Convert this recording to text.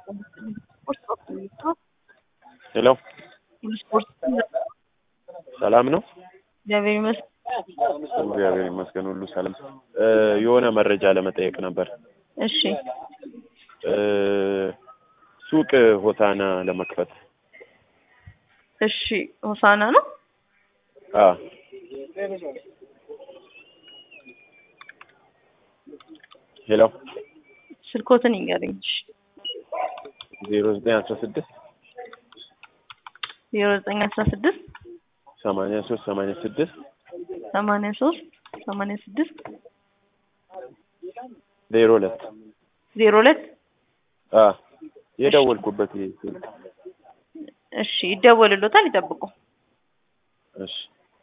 ሄሎ ሰላም ነው? እግዚአብሔር ይመስገን። እግዚአብሔር ይመስገን ሁሉ ሰላም። የሆነ መረጃ ለመጠየቅ ነበር። እሺ ሱቅ ሆሳና ለመክፈት። እሺ ሆሳና ነው። አዎ ሄሎ ስልኮትን ይንገረኝ። እሺ ዜሮ ዘጠኝ አስራ ስድስት ዜሮ ዘጠኝ አስራ ስድስት ሰማንያ ሶስት ሰማንያ ስድስት ሰማንያ ሶስት ሰማንያ ስድስት ዜሮ ሁለት ዜሮ ሁለት አዎ የደወልኩበት ይሄ ስልክ እሺ ይደወልሎታል፣ ይጠብቁ።